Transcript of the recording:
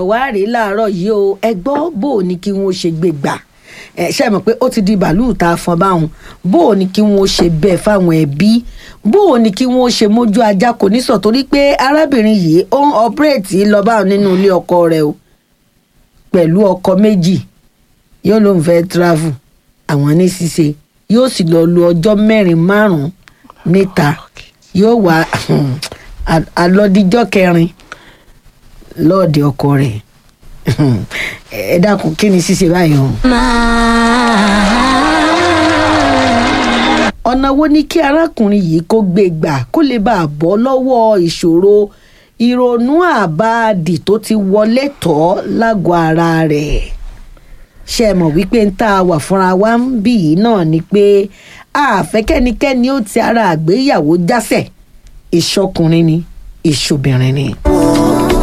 wá rèé láàárọ̀ yìí o ẹ gbọ́ bó o ní kí wọ́n ṣe gbé gbà ẹ ṣe mọ̀ pé ó ti di bàálù tá a fọn báwọn bó o ní kí wọ́n ṣe bẹ́ẹ̀ fáwọn ẹbí bó o ní kí wọ́n ṣe mójú ajá kò ní sọ torí pé arábìnrin yìí ó ń ọpẹ́rẹ́tì lọ báwọn nínú ilé ọkọ rẹ̀ o pẹ̀lú ọkọ méjì yóò ló ń fẹ́ travel àwọn ní ṣíṣe yóò sì lọ lu ọjọ́ mẹ́rin márùn-ún níta yóò wá alọ́díjọ́ kẹrin lọ́ọ̀dẹ ọkọ rẹ̀ ẹ dákun kí ni ṣíṣe báyìí o. ọ̀nà wo ni kí arákùnrin yìí kó gbé gbà kó lè bá a bọ́ lọ́wọ́ ìṣòro ìrònú àbáàdì tó ti wọlé tọ́ lágọ̀ọ́ ara rẹ̀ ṣe mọ̀ wípé ń tá a wà fúnra wa ń bì yìí náà ni pé àfẹ́kẹ́nikẹ́ni ó ti ara àgbéyàwó jásẹ̀ ìṣọkùnrin ni ìṣobìnrin ni.